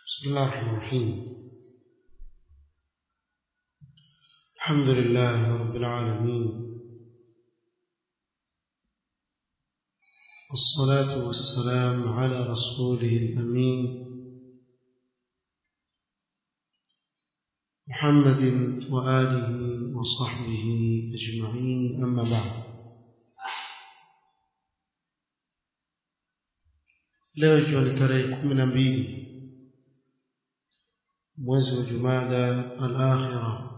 بسم الله الرحمن الرحيم الحمد لله رب العالمين والصلاة والسلام على رسوله الأمين محمد وآله وصحبه أجمعين أما بعد leo ikiwa ni tarehe kumi na mbili mwezi wa jumada al-akhira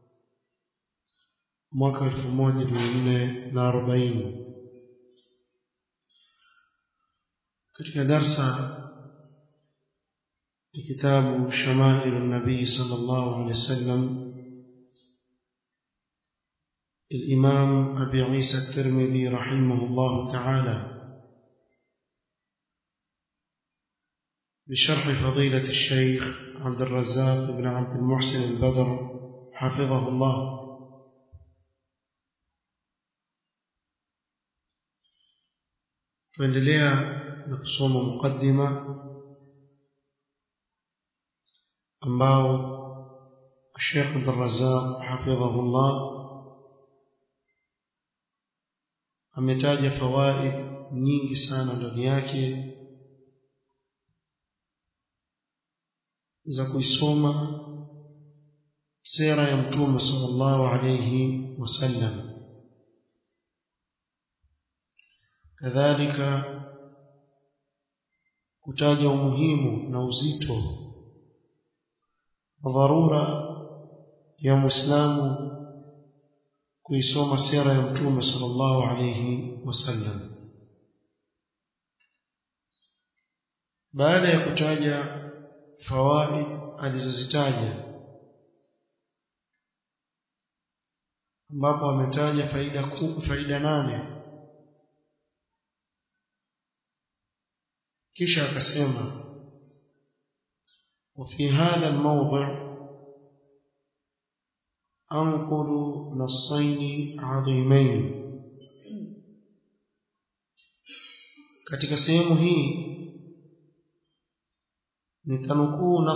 mwaka elfu moja mia nne na arobaini katika darsa ya kitabu shamailu nabii sallallahu alaihi wasallam الإمام أبي عيسى الترمذي رحمه الله تعالى بشرح فضيلة الشيخ عبد الرزاق بن عبد المحسن البدر حفظه الله tuendelea na kusoma mukaddima ambao Sheikh Abdul Razzaq hafidhahullah ametaja fawaid nyingi sana ndani yake za kuisoma sera ya mtume sallallahu alayhi wasallam kadhalika kutaja umuhimu na uzito wa dharura ya muislamu kuisoma sera ya mtume sallallahu alayhi wasallam baada ya kutaja fawaid alizozitaja ambapo ametaja faida faida nane kisha akasema وفي هذا الموضع أنقل نصين عظيمين katika sehemu hii nitanukuu nas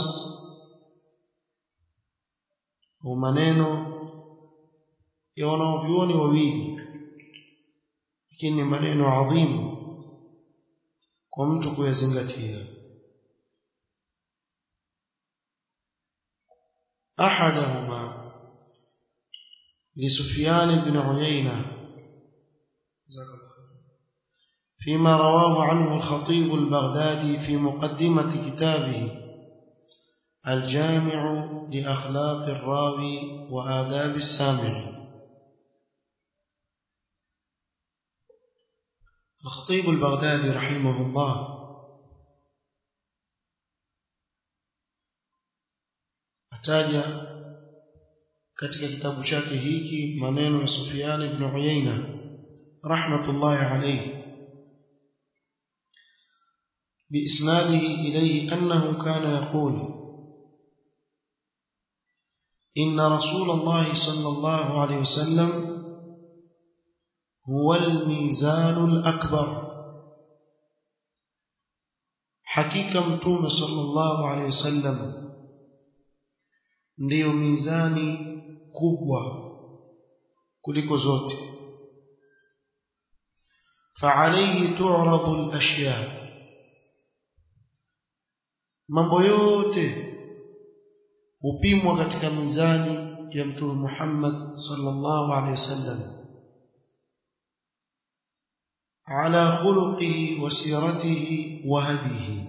au maneno ya wanaovyuoni wawili lakini maneno adhimu kwa mtu kuyazingatia أحدهما لسفيان بن عيينة فيما رواه عنه الخطيب البغدادي في مقدمة كتابه الجامع لأخلاق الراوي وآداب السامع الخطيب البغدادي رحمه الله ataja katika kitabu chake hiki maneno ya Sufyan ibn Uyayna rahmatullahi alayhi بإسناده إليه أنه كان يقول إن رسول الله صلى الله عليه وسلم هو الميزان الأكبر حقيقة متوم صلى الله عليه وسلم ndiyo mizani kubwa kuliko zote فعليه تعرض الأشياء mambo yote hupimwa katika mizani ya mtume Muhammad sallallahu alaihi wasallam ala khuluqihi wa siratihi wa hadihi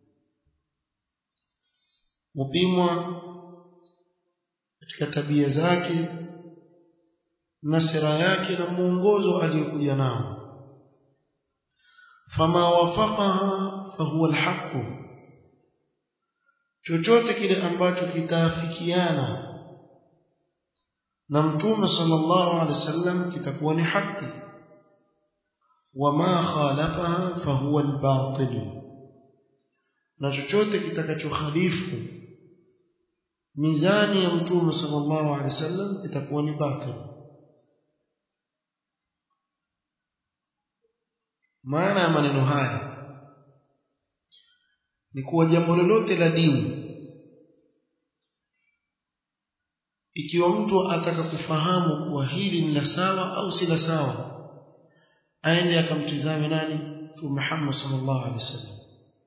hupimwa katika tabia zake na sira yake na mwongozo aliyokuja nao fama wafaqaha fahuwa alhaqu chochote kile ambacho kitaafikiana na mtume sallallahu alaihi wasallam kitakuwa ni haki wama khalafaha fahuwa albatil na chochote kitakachokhalifu mizani ya mtume sallallahu alaihi wasallam kitakuwa ni batil maana ya maneno haya ni kuwa jambo lolote la dini ikiwa mtu ataka kufahamu kuwa hili ni la sawa au si la sawa aende akamtizame nani Mtume Muhammad sallallahu alaihi wasallam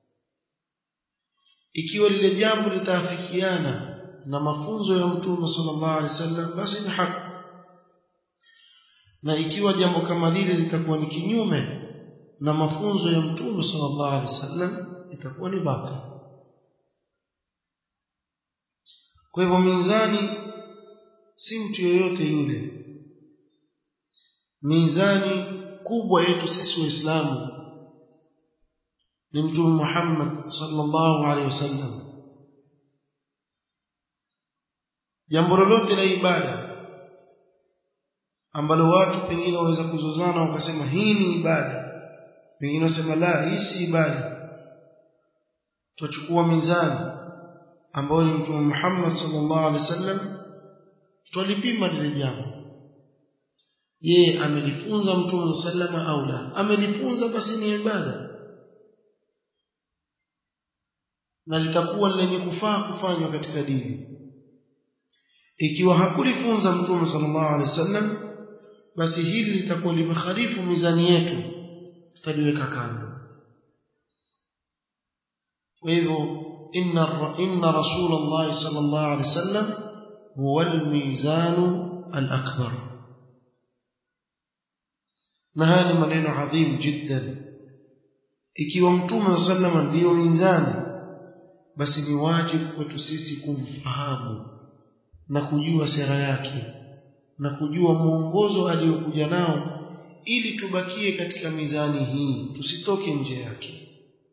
ikiwa lile jambo litaafikiana na mafunzo ya Mtume sallallahu alaihi wasallam basi ni haki na ikiwa jambo kama lile litakuwa ni kinyume na mafunzo ya Mtume sallallahu alaihi wasallam itakuwa ni batil kwa hivyo mizani si mtu yoyote yule mizani kubwa yetu sisi waislamu ni mtume Muhammad sallallahu alaihi wasallam jambo lolote la ibada ambalo watu pengine waweza kuzozana wakasema hii ni ibada pengine wasema la hii si ibada tuchukua mizani ambayo ni mtume Muhammad sallallahu alaihi wasallam twalipima lile jambo je amelifunza mtume sallama au la amelifunza basi ni ibada na litakuwa lenye kufaa kufanywa katika dini ikiwa hakulifunza mtume sallallahu alaihi wasallam basi hili litakuwa limekhalifu mizani yetu tutaliweka kando kwa hivyo inna inna rasulullah sallallahu alaihi wasallam huwa almizan alakbar na haya ni maneno adhim jiddan ikiwa mtume sallallahu ndiyo mizani basi ni wajibu kwetu sisi kumfahamu na kujua sera yake na kujua mwongozo aliyokuja nao ili tubakie katika mizani hii tusitoke nje yake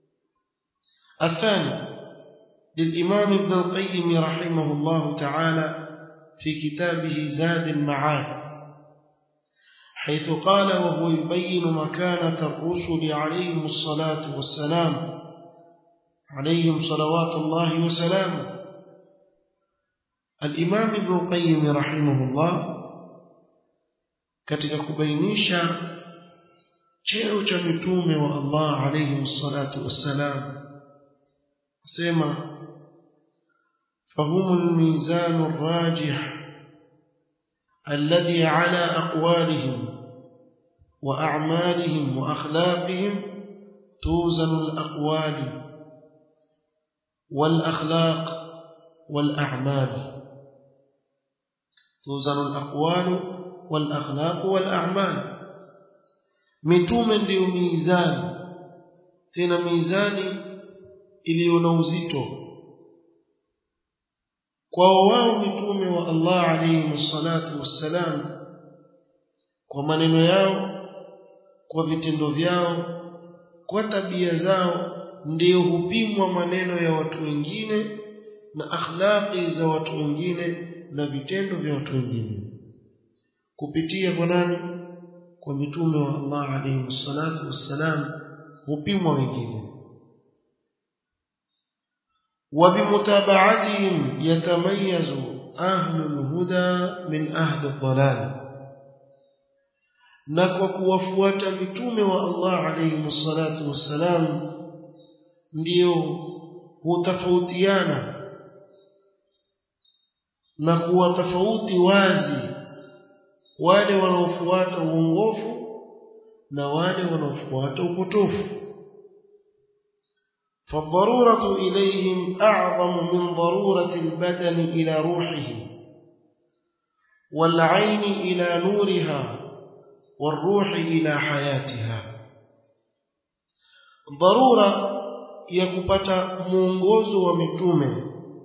athani للإمام ابن القيم رحمه الله تعالى في كتابه زاد المعاد حيث قال وهو يبين مكانة الرسل عليهم الصلاة والسلام عليهم صلوات الله وسلامه الإمام ابن القيم رحمه الله katika kubainisha cheo cha mitume wa Allah alayhi salatu wassalam sema فهم الميزان الراجح الذي على أقوالهم وأعمالهم وأخلاقهم توزن الأقوال والأخلاق والأعمال توزن الأقوال والأخلاق والأعمال mitume ndio mizani tena mizani iliyo na uzito kwao wao mitume wa Allah alayhi salatu wassalam kwa maneno yao kwa vitendo vyao kwa tabia zao ndio hupimwa maneno ya watu wengine na akhlaqi za watu wengine na vitendo vya watu wengine kupitia kwa nani kwa mitume wa Allah alayhi salatu wassalam hupimwa wengine وبمتابعتهم يتميز أهل الهدى من أهل الضلال na kwa kuwafuata mitume wa Allah alayhi salatu wassalam ndio hutofautiana na kuwa tofauti wazi wale wanaofuata uongofu na wale wanaofuata upotofu فالضرورة إليهم أعظم من ضرورة البدن إلى روحه والعين إلى نورها والروح إلى حياتها ضرورة yakupata mwongozo wa mitume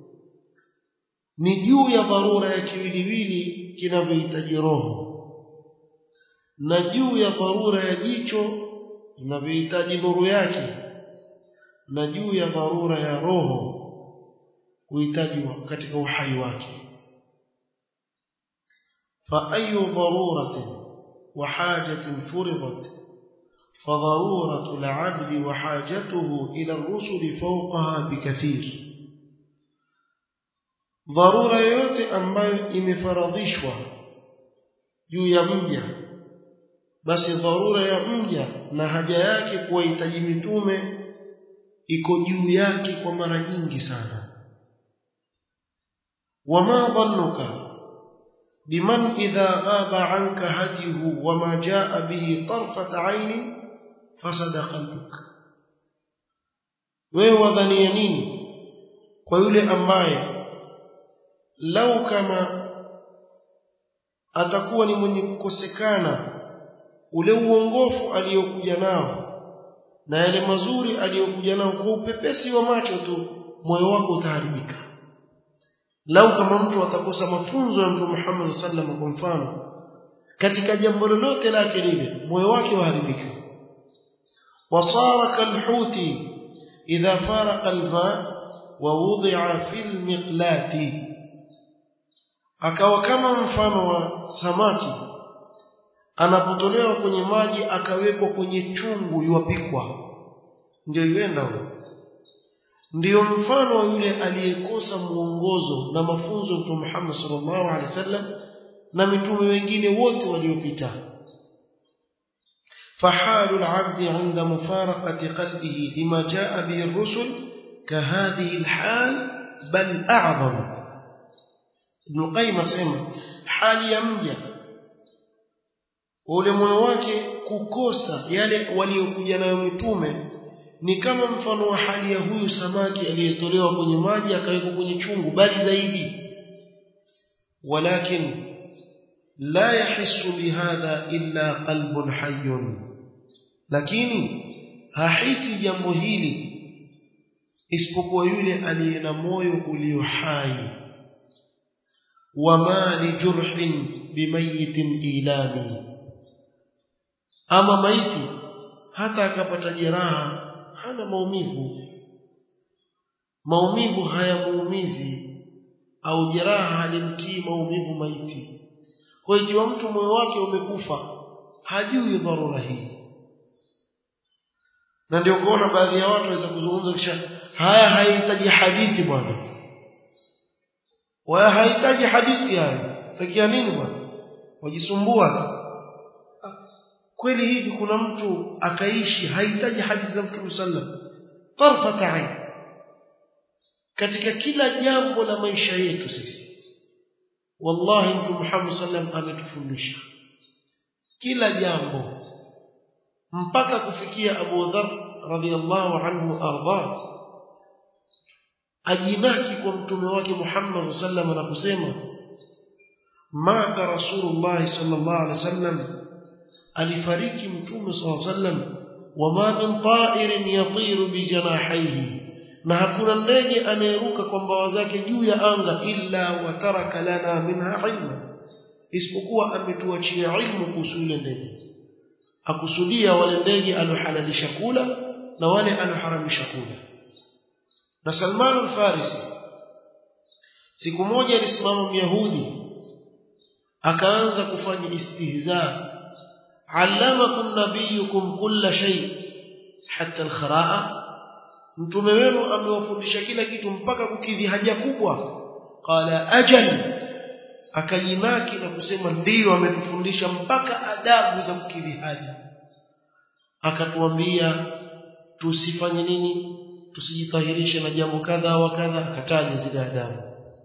ni juu ya dharura ya kiwiliwili kinavyohitaji roho na juu ya dharura ya jicho inavyohitaji nuru yake na juu ya dharura ya roho kuhitaji katika uhai wake fa ayu daruratin wa hajatin furidat فضرورة العبد وحاجته إلى الرسل فوقها بكثير ضرورة yote ambayo imefaradhishwa juu ya mja basi dharura ya mja na haja yake kuwahitaji mitume iko juu yake kwa mara nyingi sana wama dhannuka biman idha ghaba anka hadihu wama jaa bihi tarfat aini fasada qalbuk wewe wadhania nini kwa yule ambaye lau kama atakuwa ni mwenye kukosekana ule uongofu aliyokuja nao na yale mazuri aliyokuja nao kwa upepesi wa macho tu moyo wako utaharibika lau kama mtu atakosa mafunzo ya Mtume Muhammad sallallahu kwa mfano katika jambo lolote lake lile moyo wake waharibika wasara kalhuti idha faraqa alma wa wudi'a fil miqlati akawa kama mfano wa samaki anapotolewa kwenye maji akawekwa kwenye chungu yuwapikwa ndio yuenda huyo ndio mfano wa yule aliyekosa muongozo na mafunzo ya Mtume Muhammad sallallahu alaihi wasallam na mitume wengine wote waliopita فحال العبد عند مفارقة قلبه لما جاء به الرسل كهذه الحال بل أعظم ابن القيم asema hali ya mja ule moyo wake kukosa yale waliokuja nayo mitume ni kama mfano wa hali ya huyu samaki aliyetolewa kwenye maji akawekwa kwenye chungu bali zaidi walakin la yahissu bihadha illa qalbun hayyun lakini hahisi jambo hili isipokuwa yule aliye na moyo ulio hai wama li jurhin bimayitin ilami ama maiti hata akapata jeraha hana maumivu maumivu hayamuumizi au jeraha halimtii maumivu maiti kwa ikiwa mtu moyo wake umekufa hajui dharura hii na ndio kuona baadhi ya watu waweza kuzungumza kisha haya haihitaji hadithi bwana waya hahitaji hadithi haya takia nini bwana wajisumbua tu kweli hivi kuna mtu akaishi hahitaji hadithi za Mtume sallam tarfat ain katika kila jambo la maisha yetu sisi wallahi Mtume Muhammad sallam ametufundisha kila jambo mpaka kufikia Abu Dharr radhiyallahu anhu arda ajinaki kwa mtume wake Muhammad sallam na kusema mata Rasulullah sallallahu alaihi wasallam alifariki mtume sallallahu alaihi wasallam wama min ta'irin yatiru bi janahihi na hakuna ndege anayeruka kwa mbawa zake juu ya anga illa wataraka lana minha ilma isipokuwa ametuachia ilmu kuhusu ile ndege akusudia wale ndege alohalalisha kula na wale aloharamisha kula na Salman al-Farisi siku moja alisimama Myahudi akaanza kufanya istihza allamakum nabiyukum kulla shay hatta al-khira'a mtume wenu amewafundisha kila kitu mpaka kukidhi haja kubwa qala ajal akajinaki na kusema ndiyo ametufundisha mpaka adabu za kukidhi haja akatuambia tusifanye nini tusijitahirishe na jambo kadha wa kadha akataja zile adabu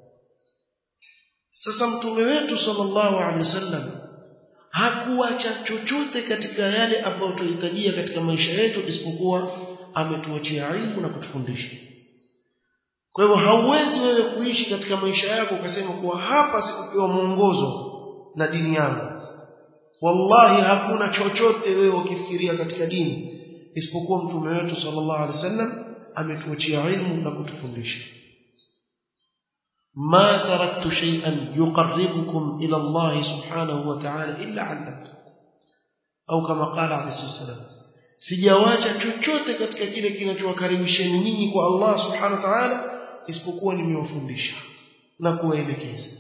sasa mtume wetu sallallahu alaihi wasallam hakuacha chochote katika yale ambayo tunahitajia katika maisha yetu isipokuwa ametuachia ilmu na kutufundisha kwa hivyo hauwezi wewe kuishi katika maisha yako ukasema kuwa hapa sikupewa mwongozo na dini yangu wallahi hakuna chochote wewe ukifikiria katika dini isipokuwa mtume wetu sallallahu alaihi wasallam ametuachia ilmu na kutufundisha ما تركت شيئا يقربكم إلى الله سبحانه وتعالى إلا علمته أو كما قال عليه الصلاة والسلام sijawacha chochote katika kile kinachowakaribisheni nyinyi kwa Allah subhanahu wa ta'ala isipokuwa nimewafundisha na kuwaelekeza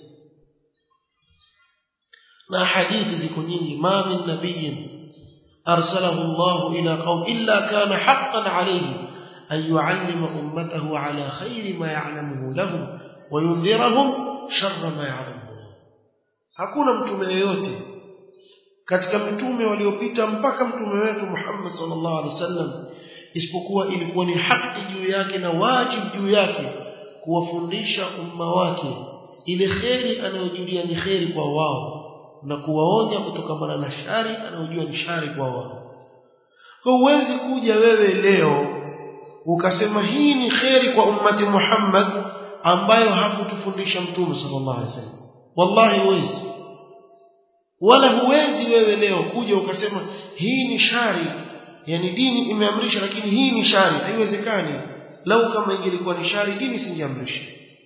na hadithi ziko nyingi ma min nabiyyin arsalahu Allah ila qaum illa kana haqqan alayhi an yu'allima ummatahu ala khayri ma ya'lamuhu lahum wa yundhirahum sharra ma ya'lamuhu hakuna mtume yeyote katika mitume waliopita mpaka mtume wetu Muhammad sallallahu alaihi wasallam isipokuwa ilikuwa ni haki juu yake na wajibu juu yake kuwafundisha umma wake ile kheri anayojulia ni kheri kwa wao na kuwaonya kutokana na shari anayojua ni shari kwa wao kwa huwezi kuja wewe leo ukasema hii ni kheri kwa ummati Muhammad ambayo hakutufundisha mtume sallallahu alaihi wasallam wallahi huwezi wala huwezi wewe leo kuja ukasema hii ni shari yani dini imeamrisha lakini hii ni shari haiwezekani lau kama ingelikuwa ni shari dini singeamrisha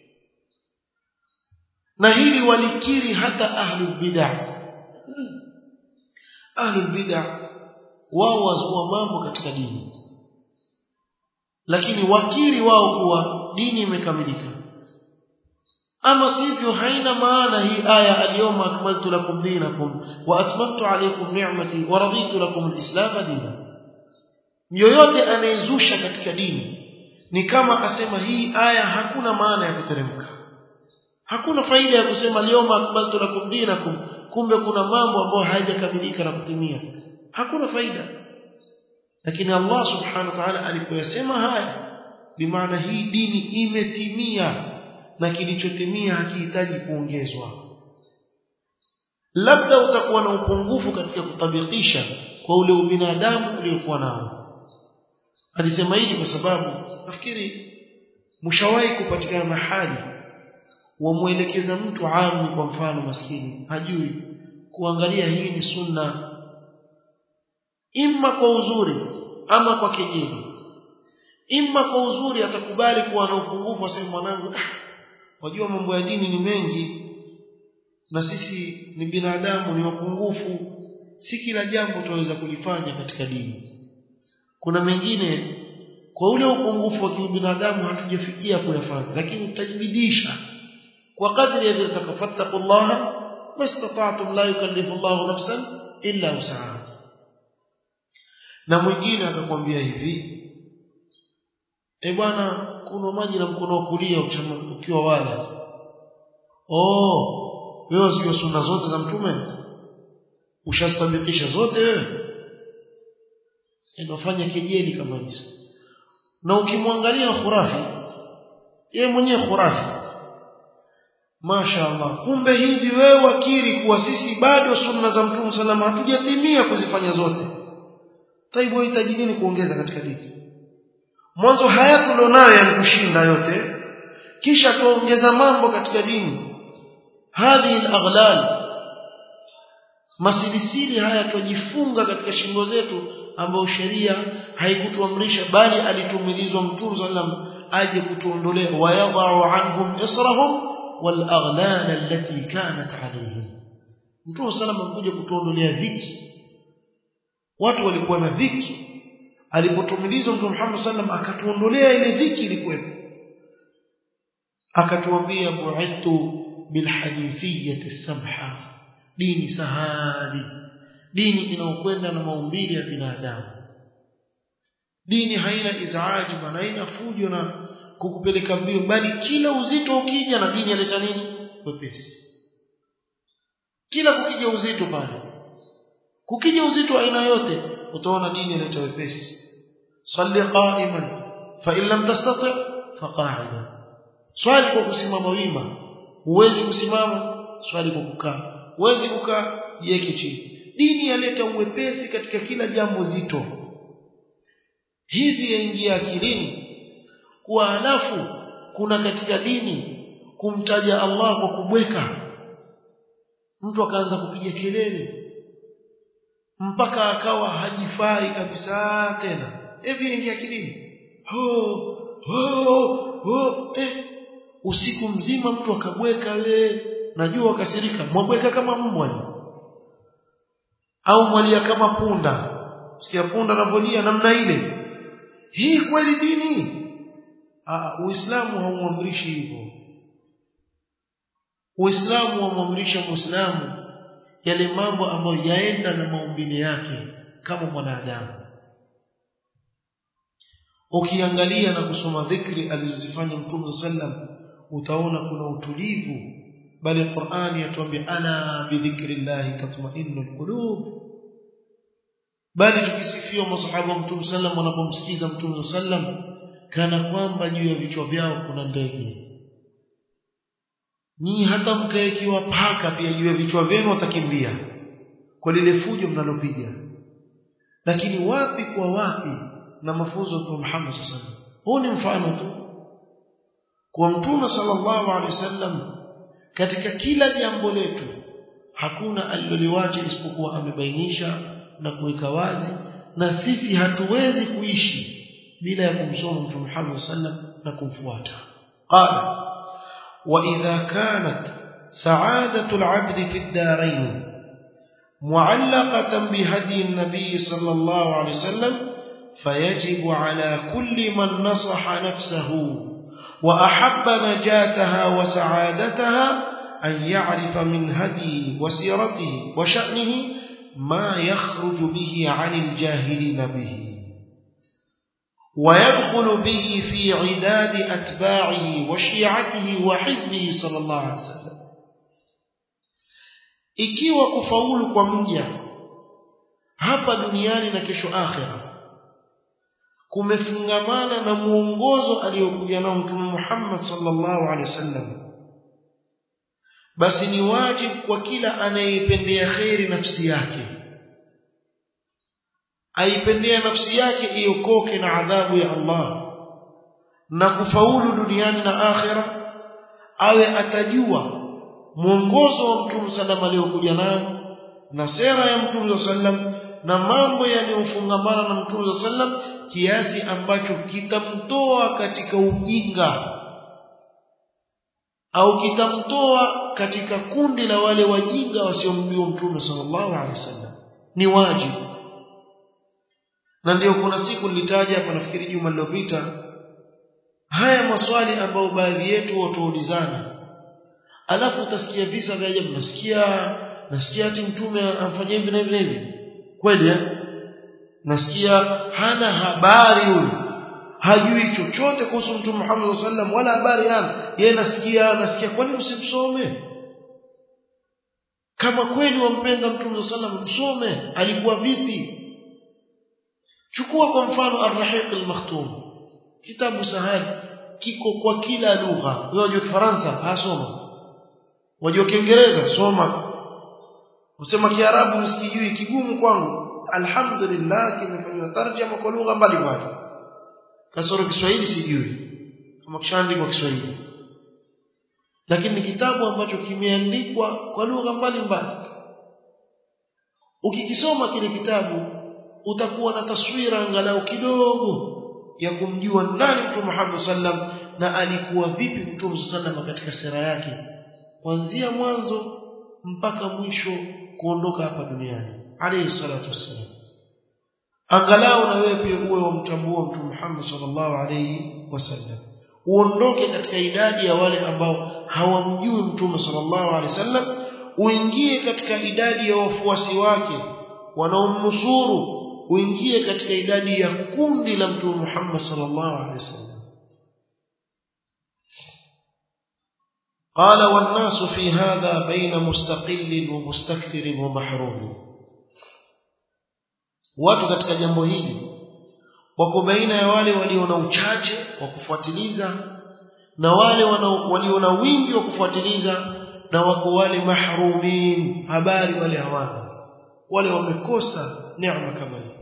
na hili walikiri hata ahlul bid'ah ahlul bid'ah wao wazua mambo katika dini lakini wakiri wao kuwa dini imekamilika ama sivyo haina maana hii aya alyawma akmaltu lakum dinakum wa atmamtu alaykum ni'mati wa raditu lakum alislam dinan yoyote anayezusha katika dini ni kama asema hii aya hakuna maana ya kuteremka hakuna faida ya kusema alyawma akmaltu lakum dinakum kumbe kuna mambo ambayo hayajakamilika na kutimia hakuna faida lakini Allah subhanahu wa ta'ala alipoyasema haya bimaana hii dini imetimia na kilichotimia hakihitaji kuongezwa labda utakuwa na upungufu katika kutabikisha kwa ule ubinadamu uliokuwa nao alisema hili kwa sababu nafikiri mshawahi kupatikana na hali wamwelekeza mtu ami kwa mfano maskini hajui kuangalia hii ni sunna imma kwa uzuri ama kwa kejeli imma kwa uzuri atakubali kuwa na upungufu aseme mwanangu wajua mambo ya dini ni mengi na sisi ni binadamu ni wapungufu si kila jambo tunaweza kulifanya katika dini kuna mengine kwa ule upungufu wa kibinadamu hatujafikia kuyafanya lakini tutajibidisha kwa kadri ya vile takafattaqullaha mastata'tum la yukallifu Allahu nafsan illa wus'aha na mwingine akakwambia hivi e bwana kunywa maji na mkono wa kulia ukiwa wala oh wewe sio sunna zote za mtume ushastabikisha zote wewe inafanya kejeli kama hizo na ukimwangalia khurafi yeye mwenyewe khurafi mashaallah kumbe hivi wewe wakiri kuwa sisi bado sunna za mtume salama hatujatimia kuzifanya zote taibu hitaji nini kuongeza katika dini mwanzo haya tulionayo yanatushinda yote kisha tuongeza mambo katika dini hadhi al-aghlal masilisili haya tujifunga katika shingo zetu ambayo sheria haikutuamrisha bali alitumilizwa mtume sallam aje kutuondolea wayadha'u anhum israhum wal aghlal allati kanat alayhim mtume sallam amekuja kutuondolea dhiki watu walikuwa na dhiki alipotumilizwa mtume Muhammad sallam akatuondolea ile dhiki ilikuwepo akatuambia bu'ithtu bilhanifiyyati samha dini sahali dini inaokwenda na maumbile ya binadamu dini haina izaaji bana haina fujo na kukupeleka mbio bali kila uzito ukija na dini aleta nini wepesi kila kukija uzito pale kukija uzito aina yote utaona dini inaleta wepesi salli qa'iman fa in lam tastati' fa qa'idan swali kwa kusimama wima huwezi kusimama swali kwa kukaa huwezi kukaa jiweke chini dini yaleta uwepesi katika kila jambo zito hivi yaingia akilini kuwa halafu kuna katika dini kumtaja Allah kwa kubweka mtu akaanza kupiga kelele mpaka akawa hajifai kabisa tena hivi ingia akilini ho ho ho eh usiku mzima mtu akabweka we najua akasirika mwabweka kama mbwa au mwalia kama punda sikia punda anavolia namna ile hii kweli dini ah uislamu hauamrishi hivyo uislamu haumamrisha muislamu yale mambo ambayo yaenda na maumbile yake kama mwanadamu ukiangalia na kusoma dhikri alizozifanya mtume sallam utaona kuna utulivu bali Qur'ani yatuambia ala bi dhikrillah tatma'innul qulub bali tukisifiwa masahaba mtume sallam wanapomsikiza mtume sallam kana kwamba juu ya vichwa vyao kuna ndege ni hata mkaekiwa paka pia juu ya vichwa vyenu watakimbia kwa lile fujo mnalopiga lakini wapi kwa wapi na mafunzo ya Muhammad sallallahu alaihi wasallam huu ni mfano tu kwa mtume sallallahu alaihi wasallam katika kila jambo letu hakuna aliloliwacha isipokuwa amebainisha na kuweka wazi na sisi hatuwezi kuishi bila ya kumsoma mtume Muhammad sallam na kumfuata qala wa idha kanat sa'adatu al-'abd fi ad-darain mu'allaqatan bi hadi an-nabi sallallahu alayhi wasallam فيجب على كل من نصح نفسه وأحب نجاتها وسعادتها أن يعرف من هديه وسيرته وشأنه ما يخرج به عن الجاهلين به ويدخل به في عداد أتباعه وشيعته وحزبه صلى الله عليه وسلم ikiwa kufaulu kwa mja hapa duniani na kesho akhera kumefungamana na muongozo aliyokuja nao mtume Muhammad sallallahu alaihi wasallam basi ni wajibu kwa kila anayependea kheri nafsi yake aipendea nafsi yake iokoke na adhabu ya Allah na kufaulu duniani na akhera awe atajua mwongozo wa mtume sallam aliyokuja nayo na sera ya mtume sallam na mambo yaliyofungamana na mtume sallam kiasi ambacho kitamtoa katika ujinga au kitamtoa katika kundi la wale wajinga wasiomjua mtume sallallahu alaihi wasallam ni wajibu na ndio kuna siku nilitaja hapa nafikiri juma lililopita haya maswali ambayo baadhi yetu watuulizana alafu utasikia visa vya ajabu nasikia nasikia ati mtume amfanyia hivi na hivi na hivi kweli eh nasikia hana habari huyu hajui chochote kuhusu mtume Muhammad sallam wala habari hana yeye nasikia nasikia kwa nini usimsome kama kweli wampenda mtume sallam msome alikuwa vipi chukua kwa mfano ar-rahiq al-makhtum kitabu sahali kiko kwa kila lugha wewe unajua kifaransa asoma wajua kiingereza soma usema kiarabu msikijui kigumu kwangu alhamdulillah kimefanywa tarjama kwa lugha mbalimbali kasoro Kiswahili sijui kama kishaandikwa Kiswahili lakini ni kitabu ambacho kimeandikwa kwa lugha mbalimbali ukikisoma kile kitabu utakuwa na taswira angalau kidogo ya kumjua nani Mtume Muhammad sallam na alikuwa vipi Mtume sallam katika sera yake kuanzia mwanzo mpaka mwisho kuondoka hapa duniani alayhi salatu wassalam angalau na wewe pia uwe wamtambua mtume Muhammad sallallahu alayhi wasallam uondoke katika idadi ya wale ambao hawamjui mtume sallallahu alayhi wasallam uingie katika idadi ya wafuasi wake wanaomnusuru uingie katika idadi ya kundi la mtume Muhammad sallallahu alayhi wasallam قال والناس في هذا بين مستقل ومستكثر ومحروم watu katika jambo hili wako baina ya wale walio na uchache wa kufuatiliza na wale walio na wingi wa kufuatiliza na wako wale mahrumin habari wale hawana wale wamekosa neema kama hii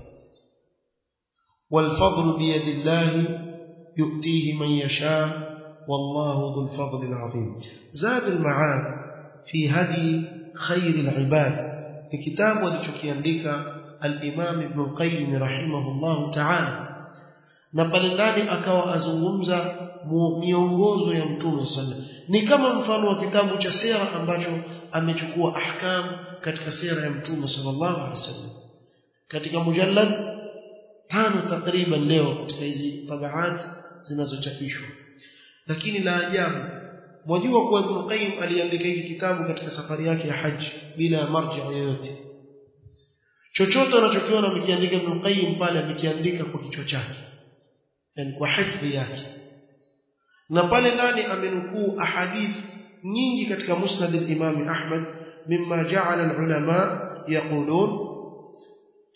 والفضل بيد الله يؤتيه من يشاء والله ذو الفضل العظيم زاد المعاد في هدي خير العباد في كتاب ولchokiandika al-Imam Ibn Qayyim rahimahullah ta'ala na pale ndani akawa azungumza miongozo ya Mtume sallallahu ni kama mfano wa kitabu cha sera ambacho amechukua ahkam katika sera ya Mtume sallallahu alaihi wasallam katika mujallad tano takriban leo katika hizi tabaat zinazochapishwa lakini la ajabu mwajua kuwa Ibn Qayyim aliandika hiki kitabu katika safari yake ya haji bila marja yoyote chochote anachokiona amekiandika Ibn Qayyim pale amekiandika kwa kichwa chake yani kwa hifadhi yake na pale ndani amenukuu ahadith nyingi katika musnad al-Imam Ahmad mimma ja'ala al-ulama yaqulun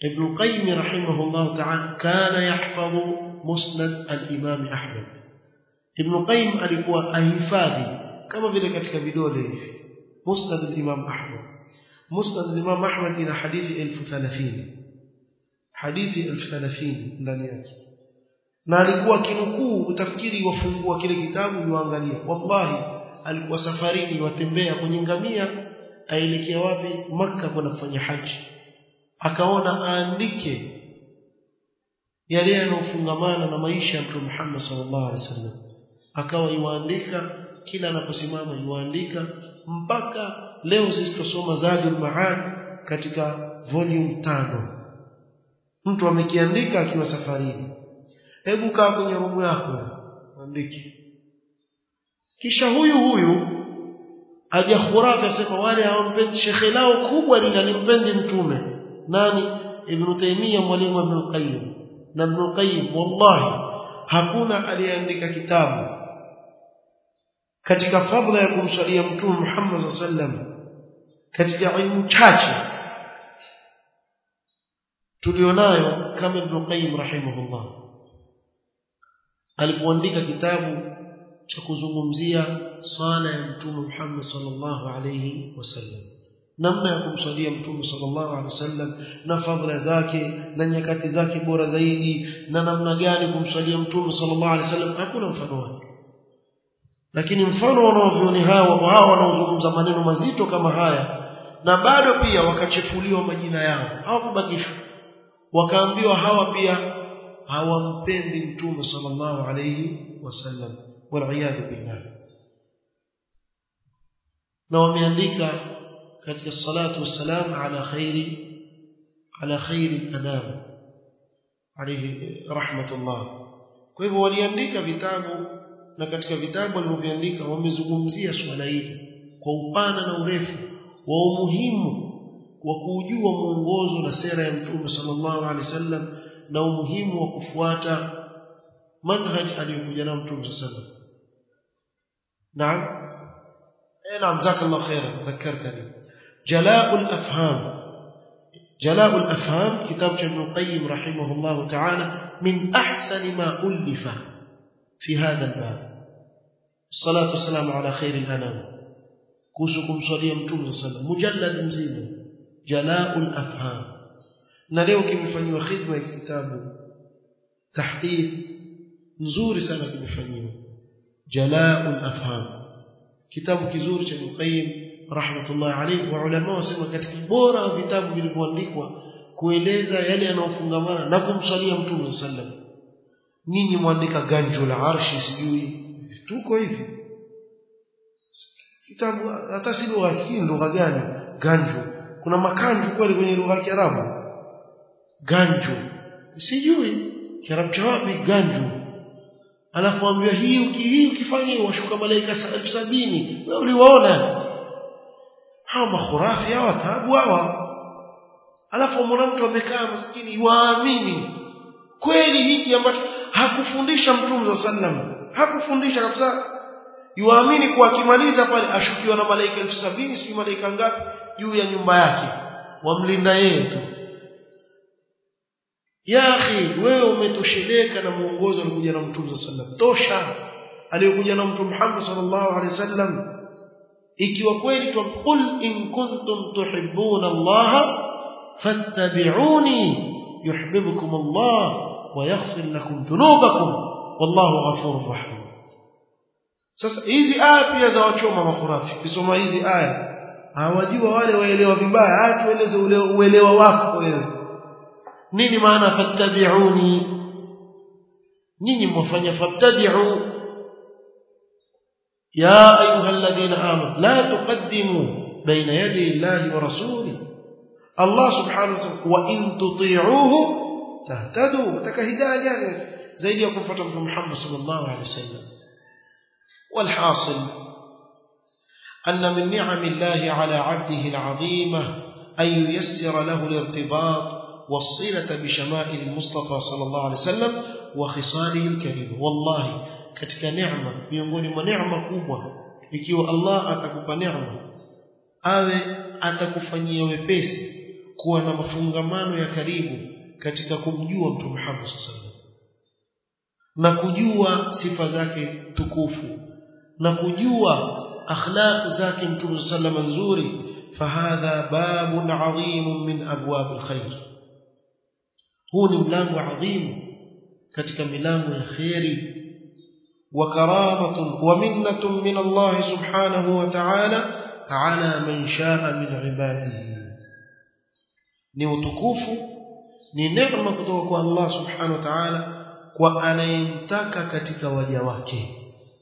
ابن القيم رحمه الله تعالى كان يحفظ مسند الإمام أحمد ابن القيم alikuwa ahifadhi kama vile katika vidole hivi musnad al-Imam Ahmad musnad al-Imam Ahmad ina hadithi 1030 hadithi 1030 ndani yake na alikuwa kinukuu utafikiri wafungua kile kitabu yuangalia wallahi alikuwa safarini watembea kwenye ngamia aelekea wapi maka kwenda kufanya haji akaona aandike yale yanayofungamana na maisha ya Mtume Muhammad sallallahu alaihi wasallam akawa yuandika kila anaposimama yuandika mpaka leo sisi tusoma Zadul Ma'ad katika volume tano mtu amekiandika akiwa safarini hebu kaa kwenye rumu yako andike kisha huyu huyu aja khurafi asema wale hawampendi shekhe lao kubwa linalimpendi mtume nani ibn Taymiyyah mwalimu ibn Qayyim na ibn Qayyim wallahi hakuna aliyeandika kitabu katika fadhila ya kumswalia mtume Muhammad sallam katika ilmu chache tulionayo kama ibn Qayyim rahimahullah alipoandika kitabu cha kuzungumzia sala ya mtume Muhammad sallallahu alayhi wasallam namna ya kumswalia mtume sallallahu alaihi wasallam na fadhila zake na nyakati zake bora zaidi na namna gani kumswalia mtume sallallahu alaihi wasallam hakuna mfano wake lakini mfano wanaovioni hawa hao wanaozungumza maneno mazito kama haya na bado pia wakachefuliwa majina yao hawakubakishwa wakaambiwa hawa pia hawampendi mtume sallallahu alayhi wasallam wal billah na wameandika katika salatu wassalam ala khairi ala khairi anam alayhi rahmatullah kwa hivyo waliandika vitabu na katika vitabu walivyoviandika wamezungumzia swala hili kwa upana na urefu wa umuhimu wa kujua mwongozo na sera ya mtume sallallahu alaihi wasallam na umuhimu wa kufuata manhaj aliyokuja nao mtume sallallahu alaihi wasallam naam eh naam jazakallahu khairan dhakartani جلاء الأفهام جلاء الأفهام كتاب ابن القيم رحمه الله تعالى من أحسن ما ألف في هذا الباب الصلاة والسلام على خير الأنام كوسكم صليا متوم صلى مجلد مزيد جلاء الأفهام نليو كمفنيوا خدمة كتاب تحقيق نزور سنة كمفنيوا جلاء الأفهام كتاب كزور ابن القيم rahmatullahi alayhi wa ulama wasema katika bora wa vitabu vilivyoandikwa kueleza yale yanayofungamana na kumsalia mtume sallam nyinyi mwandika ganju la arshi sijui tuko hivi kitabu hata si lugha hii lugha gani ganju kuna makanju kweli kwenye lugha ya Kiarabu ganju sijui Kiarabu cha wapi ganju alafu ambiwa hii hii ukifanya washuka malaika elfu sabini wewe uliwaona hawa makhurafi hawa taabu hawa alafu mwana mtu amekaa maskini waamini kweli hiki ambacho hakufundisha mtume sallam hakufundisha kabisa yuamini kuwa akimaliza pale ashukiwa na malaika elfu sabini sijui malaika ngapi juu ya nyumba yake wamlinda yeye tu ya akhi wewe umetosheleka na muongozo alikuja na mtume sallam tosha aliyokuja na mtume Muhammad sallallahu alaihi wasallam ikiwa kweli qul in kuntum tuhibbuna Allah fattabi'uni yuhibbukum Allah wa yaghfir lakum dhunubakum wallahu ghafurur rahim sasa hizi aya pia za wachoma makhurafi kisoma hizi aya hawajua wale waelewa vibaya hata tueleze ule uelewa wako wewe nini maana fattabi'uni nyinyi mwafanya fattabi'u يا أيها الذين آمنوا لا تقدموا بين يدي الله ورسوله الله سبحانه وتعالى وإن تطيعوه تهتدوا وتكهداء يعني زي يكون فترة محمد صلى الله عليه وسلم والحاصل أن من نعم الله على عبده العظيمة أن ييسر له الارتباط والصلة بشمائل المصطفى صلى الله عليه وسلم وخصاله الكريمة والله katika neema miongoni mwa neema kubwa ikiwa Allah atakupa neema awe atakufanyia wepesi kuwa na mafungamano ya karibu katika kumjua mtume Muhammad sallallahu na kujua sifa zake tukufu na kujua akhlaq zake mtume sallallahu nzuri fahadha babun adhim min abwab alkhair huu ni mlango adhim katika milango ya khairi wa karamatun wa minnatun min Allah subhanahu wa ta'ala ala man shaa min ibadihi ni utukufu ni neema kutoka kwa Allah subhanahu wa ta'ala kwa anayemtaka katika waja wake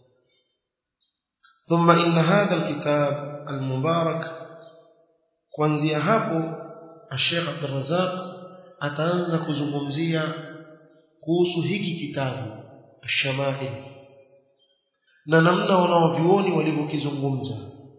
ثم إن هذا الكتاب المبارك kuanzia hapo Sheikh Abdul Razzaq ataanza kuzungumzia kuhusu hiki kitabu Ash-Shama'il na namna wanaovioni walivyokizungumza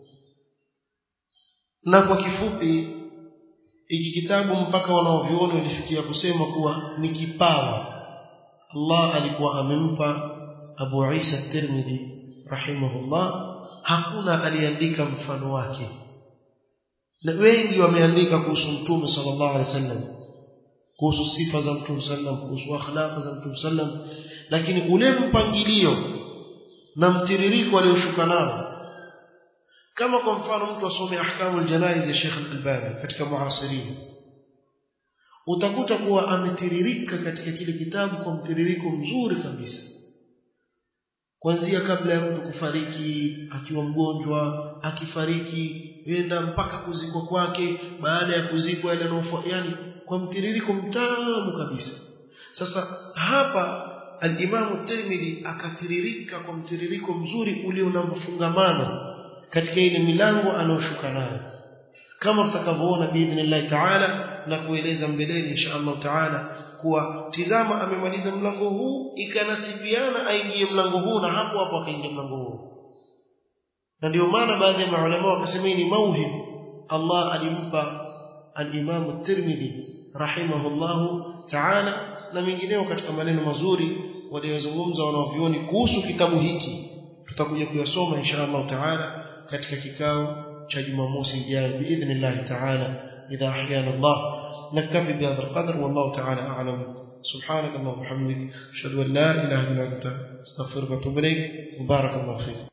na kwa kifupi hiki kitabu mpaka wanaovioni walifikia kusema kuwa ni kipawa Allah alikuwa amempa Abu Isa Tirmidhi rahimahullah hakuna aliandika mfano wake na wengi wameandika kuhusu mtume sallallahu alaihi wasallam kuhusu sifa za mtume sallam kuhusu akhlaq za mtume sallam lakini ule mpangilio na mtiririko alioshuka nao kama kwa mfano mtu asome ahkamu aljanaiz ya Sheikh Al-Albani katika muasirin utakuta kuwa ametiririka katika kile kitabu kwa mtiririko mzuri kabisa kuanzia kabla ya mtu kufariki akiwa mgonjwa akifariki wenda mpaka kuzikwa kwake baada ya kuzikwa yale yanayofuata yani kwa mtiririko mtamu kabisa sasa hapa al-Imam Tirmidhi akatiririka kwa mtiririko mzuri ulio na mfungamano katika ile milango anayoshuka nayo kama tutakavyoona biidhnillah taala na kueleza mbeleni insha Allah taala kuwa tizama amemaliza mlango huu ikanasibiana aingie mlango huu na hapo hapo akaingia mlango huu na ndio maana baadhi ya maulama wakasema ni mauhib Allah alimpa al-Imam at-Tirmidhi rahimahullahu ta'ala na mengineo katika maneno mazuri waliyozungumza wanaovioni kuhusu kitabu hiki tutakuja kuyasoma insha Allah ta'ala katika kikao cha Jumamosi ijayo biidhnillah ta'ala idha ahyana Allah نكتفي بهذا القدر والله تعالى أعلم سبحانك اللهم وبحمدك أشهد أن لا إله إلا أنت استغفرك وأتوب إليك وبارك الله فيك